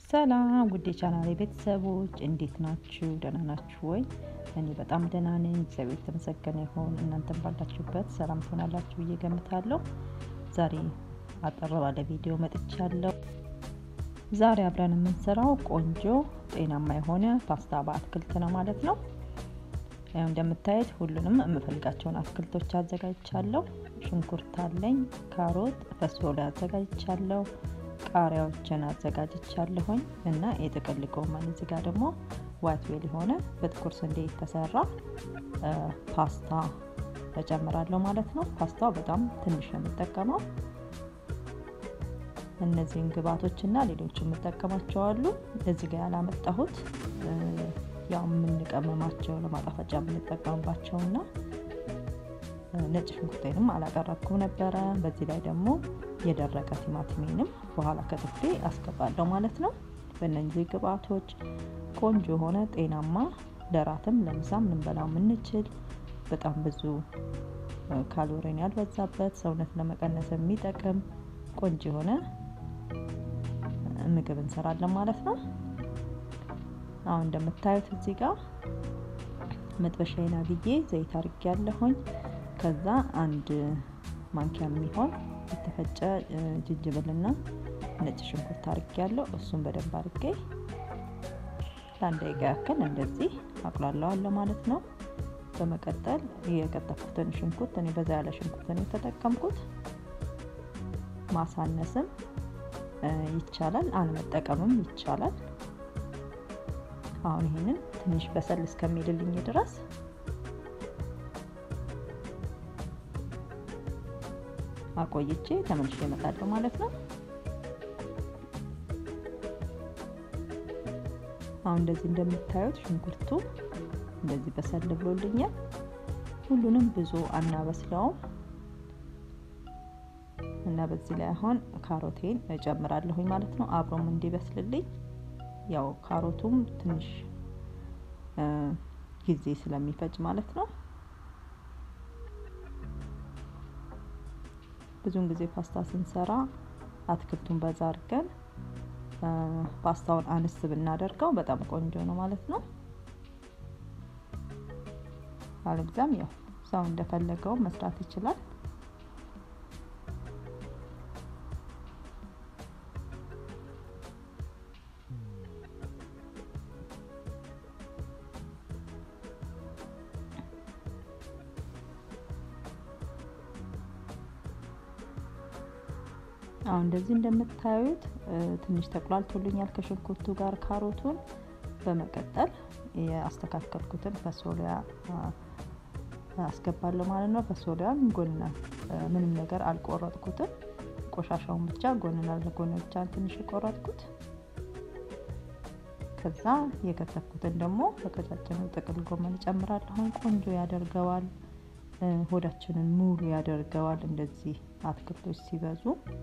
ሰላም ውድ የቻናሌ ቤተሰቦች እንዴት ናችሁ? ደህና ናችሁ ወይ? እኔ በጣም ደህና ነኝ። እግዚአብሔር የተመሰገነ ይሁን። እናንተም ባላችሁበት ሰላም ትሆናላችሁ ብዬ ገምታለሁ። ዛሬ አጠር ባለ ቪዲዮ መጥቻለሁ። ዛሬ አብረን የምንሰራው ቆንጆ ጤናማ የሆነ ፓስታ በአትክልት ነው ማለት ነው። ያው እንደምታዩት ሁሉንም የምፈልጋቸውን አትክልቶች አዘጋጅቻለሁ። ሽንኩርት አለኝ፣ ካሮት፣ ፈሶላ አዘጋጅቻለሁ፣ ቃሪያዎችን አዘጋጅቻለሁኝ እና የጥቅል ጎመን እዚህ ጋር ደግሞ ዋይት ዌል የሆነ በጥቁር ስንዴ የተሰራ ፓስታ እጨምራለሁ ማለት ነው። ፓስታው በጣም ትንሽ ነው የምጠቀመው። እነዚህን ግብአቶች እና ሌሎች የምጠቀማቸው አሉ። እዚህ ጋር ያላመጣሁት ያው የምንቀመማቸው ለማጣፈጫ የምንጠቀምባቸው እና ነጭ ሽንኩርቴንም አላቀረብኩም ነበረ። በዚህ ላይ ደግሞ የደረቀ ቲማቲሜንም በኋላ ከትፌ አስገባለሁ ማለት ነው። በእነዚህ ግብአቶች ቆንጆ የሆነ ጤናማ ለራትም ለምሳም ልንበላው የምንችል በጣም ብዙ ካሎሪን ያልበዛበት ሰውነት ለመቀነስ የሚጠቅም ቆንጆ የሆነ ምግብ እንሰራለን ማለት ነው። አሁን እንደምታዩት እዚህ ጋር መጥበሻዬን አግዬ ዘይት አርጌ ያለሁኝ ከዛ አንድ ማንኪያ የሚሆን የተፈጨ ዝንጅብልና ነጭ ሽንኩርት አርጌ ያለው እሱን በደንብ አርጌ ለአንድ ደቂቃ ያክል እንደዚህ አቁላለዋለሁ ማለት ነው። በመቀጠል የቀጠፉትን ሽንኩርት እኔ በዛ ያለ ሽንኩርት ነው የተጠቀምኩት። ማሳነስም ይቻላል፣ አለመጠቀምም ይቻላል። አሁን ይሄንን ትንሽ በሰል እስከሚልልኝ ድረስ አቆይቼ ተመልሼ እመጣለሁ ማለት ነው። አሁን እንደዚህ እንደምታዩት ሽንኩርቱ እንደዚህ በሰል ብሎልኛል። ሁሉንም ብዙ አናበስለውም እና በዚህ ላይ አሁን ካሮቴን እጨምራለሁኝ ማለት ነው አብሮም እንዲበስልልኝ ያው ካሮቱም ትንሽ ጊዜ ስለሚፈጅ ማለት ነው። ብዙውን ጊዜ ፓስታ ስንሰራ አትክልቱን በዛ አድርገን ፓስታውን አንስ ብናደርገው በጣም ቆንጆ ነው ማለት ነው። አለብዛም ያው ሰው እንደፈለገው መስራት ይችላል። አሁን እንደዚህ እንደምታዩት ትንሽ ተቁላልቶልኛል ከሽንኩርቱ ጋር ካሮቱን። በመቀጠል የአስተካከልኩትን ፈሶሊያ አስገባለሁ ማለት ነው። ፈሶሊያን ጎንና ምንም ነገር አልቆረጥኩትም። ቆሻሻውን ብቻ ጎንና ለጎን ብቻ ትንሽ የቆረጥኩት። ከዛ የከተፍኩትን ደግሞ በቀጫጭኑ ጥቅል ጎመን እጨምራለሁ። ቆንጆ ያደርገዋል፣ ሆዳችንን ሙሉ ያደርገዋል። እንደዚህ አትክልቶች ሲበዙ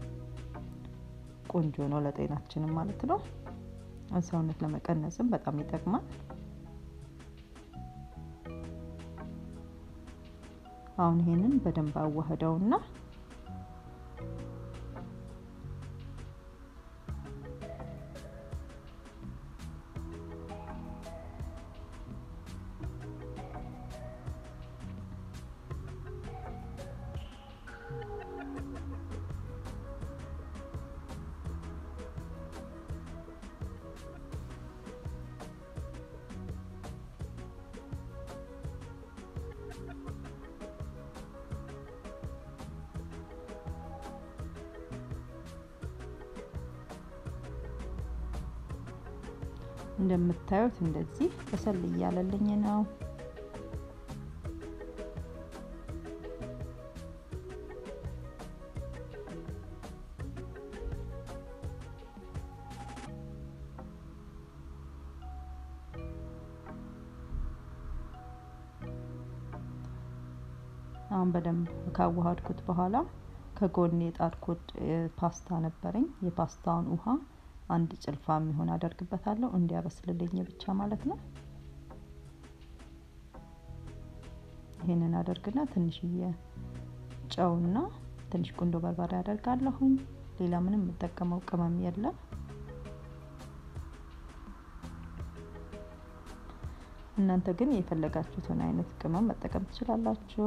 ቆንጆ ነው ለጤናችንም ማለት ነው። ሰውነት ለመቀነስም በጣም ይጠቅማል። አሁን ይሄንን በደንብ አዋህደውና እንደምታዩት እንደዚህ በሰል እያለልኝ ነው። አሁን በደንብ ካዋሃድኩት በኋላ ከጎን የጣድኩት ፓስታ ነበረኝ። የፓስታውን ውሃ አንድ ጭልፋ የሚሆን አደርግበታለሁ እንዲያበስልልኝ ብቻ ማለት ነው። ይሄንን አደርግና ትንሽዬ ጨውና ትንሽ ቁንዶ በርበሬ አደርጋለሁኝ። ሌላ ምንም የምጠቀመው ቅመም የለም። እናንተ ግን የፈለጋችሁትን አይነት ቅመም መጠቀም ትችላላችሁ።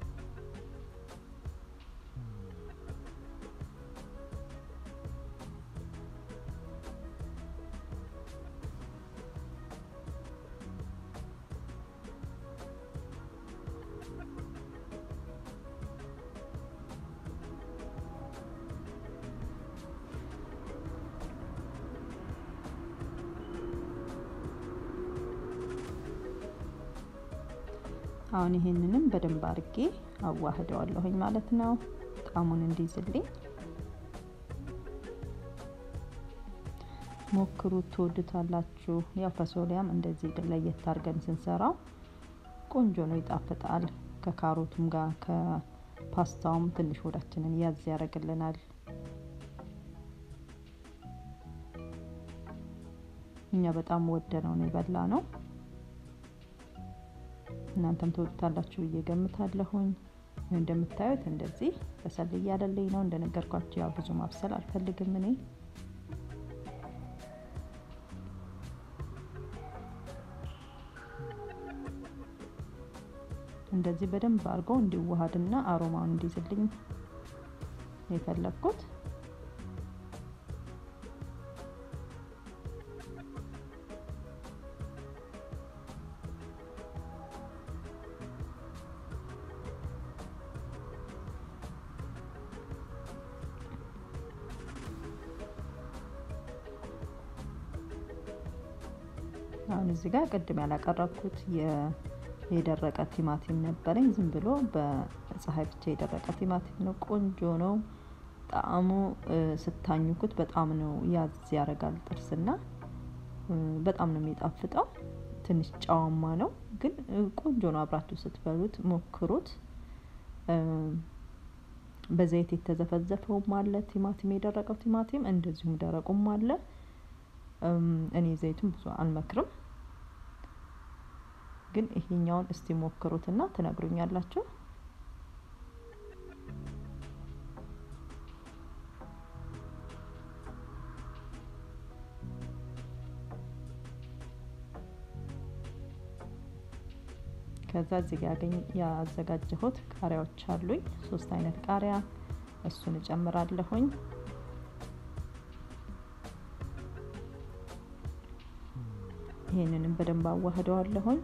አሁን ይሄንንም በደንብ አድርጌ አዋህደዋለሁኝ ማለት ነው፣ ጣዕሙን እንዲይዝልኝ። ሞክሩት፣ ትወዱታላችሁ። ያው ፈሶሊያም እንደዚህ ለየት አድርገን ስንሰራው ቆንጆ ነው፣ ይጣፍጣል። ከካሮቱም ጋር ከፓስታውም ትንሽ ሆዳችንን ያዝ ያደርግልናል። እኛ በጣም ወደነው ነው የበላ ነው። እናንተም ትወዱታላችሁ ብዬ ገምታለሁኝ። እንደምታዩት እንደዚህ በሰል እያለልኝ ነው። እንደነገርኳችሁ ያው ብዙ ማብሰል አልፈልግም እኔ እንደዚህ በደንብ አድርገው እንዲዋሃድና አሮማውን እንዲይዝልኝ የፈለግኩት አሁን እዚህ ጋር ቅድም ያላቀረብኩት የደረቀ ቲማቲም ነበረኝ። ዝም ብሎ በፀሐይ ብቻ የደረቀ ቲማቲም ነው። ቆንጆ ነው ጣዕሙ። ስታኙኩት በጣም ነው ያዝ ያደርጋል ጥርስና በጣም ነው የሚጣፍጠው። ትንሽ ጨዋማ ነው ግን ቆንጆ ነው። አብራችሁ ስትበሉት ሞክሩት። በዘይት የተዘፈዘፈውም አለ ቲማቲም፣ የደረቀው ቲማቲም እንደዚሁም ደረቁም አለ። እኔ ዘይቱን ብዙ አልመክርም፣ ግን ይሄኛውን እስቲ ሞክሩትና ትነግሩኛላችሁ። ከዛ እዚህ ጋር ያገኝ ያዘጋጀሁት ቃሪያዎች አሉኝ። ሶስት አይነት ቃሪያ እሱን እጨምራለሁኝ። ይሄንንም በደንብ አዋህደዋለሁኝ።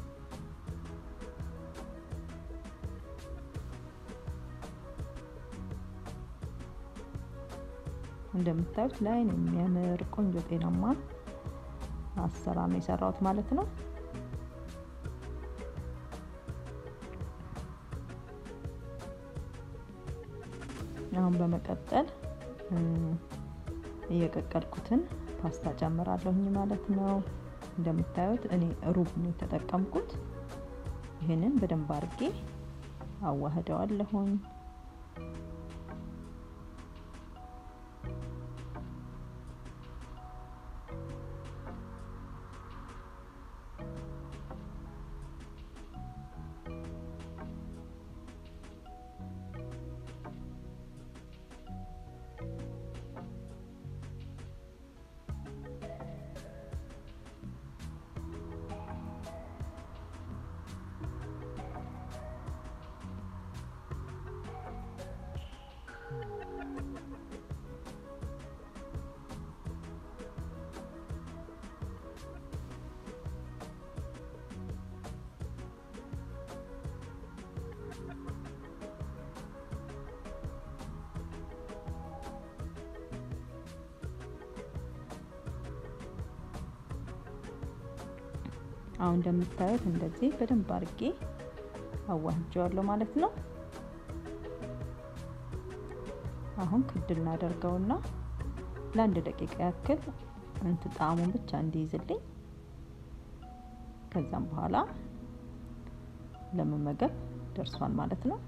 እንደምታዩት ለዓይን የሚያምር ቆንጆ ጤናማ አሰራር ነው የሰራሁት ማለት ነው። አሁን በመቀጠል እየቀቀልኩትን ፓስታ ጨምራለሁኝ ማለት ነው። እንደምታዩት እኔ ሩብ ነው የተጠቀምኩት። ይህንን በደንብ አድርጌ አዋህደዋለሁኝ። አሁን እንደምታዩት እንደዚህ በደንብ አድርጌ አዋህጀዋለሁ ማለት ነው። አሁን ክድ እናደርገውና ለአንድ ደቂቃ ያክል እንት ጣዕሙን ብቻ እንዲይዝልኝ ከዛም በኋላ ለመመገብ ደርሷል ማለት ነው።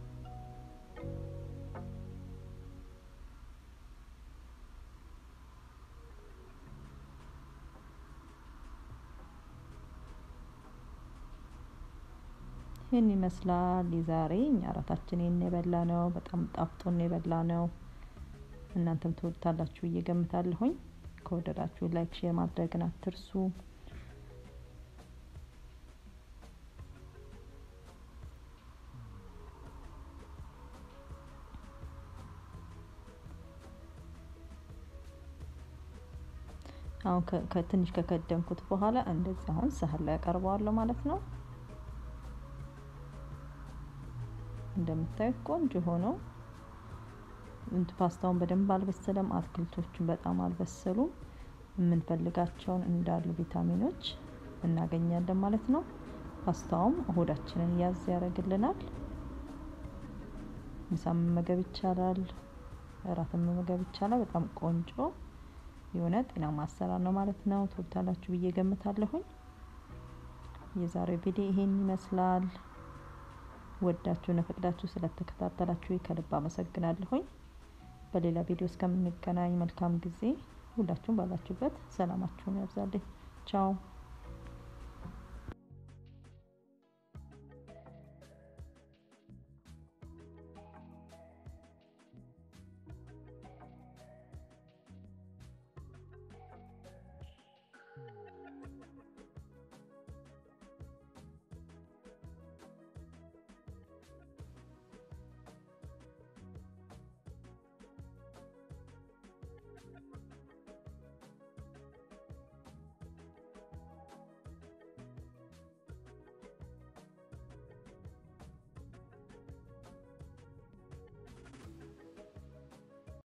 ይህን ይመስላል የዛሬ እኛ እራታችን ይህን የበላ ነው። በጣም ጣፍጦን የበላ ነው። እናንተም ትወዱታላችሁ ብዬ ገምታለሁኝ። ከወደዳችሁ ላይክ፣ ሼር ማድረግን አትርሱ። አሁን ከትንሽ ከከደንኩት በኋላ እንደዚህ አሁን ሳህን ላይ አቀርበዋለሁ ማለት ነው። እንደምታዩት ቆንጆ ሆኖ ፓስታውን በደንብ አልበሰለም። አትክልቶቹን በጣም አልበሰሉም። የምንፈልጋቸውን እንዳሉ ቪታሚኖች እናገኛለን ማለት ነው። ፓስታውም ሆዳችንን ያዝ ያደርግልናል። ምሳ መመገብ ይቻላል። እራትን መመገብ ይቻላል። በጣም ቆንጆ የሆነ ጤናማ አሰራር ነው ማለት ነው። ትወዱታላችሁ ብዬ ገምታለሁኝ። የዛሬው ቪዲዮ ይሄን ይመስላል። ወዳችሁና ፈቅዳችሁ ስለተከታተላችሁ ከልብ አመሰግናለሁኝ። በሌላ ቪዲዮ እስከምንገናኝ መልካም ጊዜ። ሁላችሁም ባላችሁበት ሰላማችሁን ያብዛልኝ። ቻው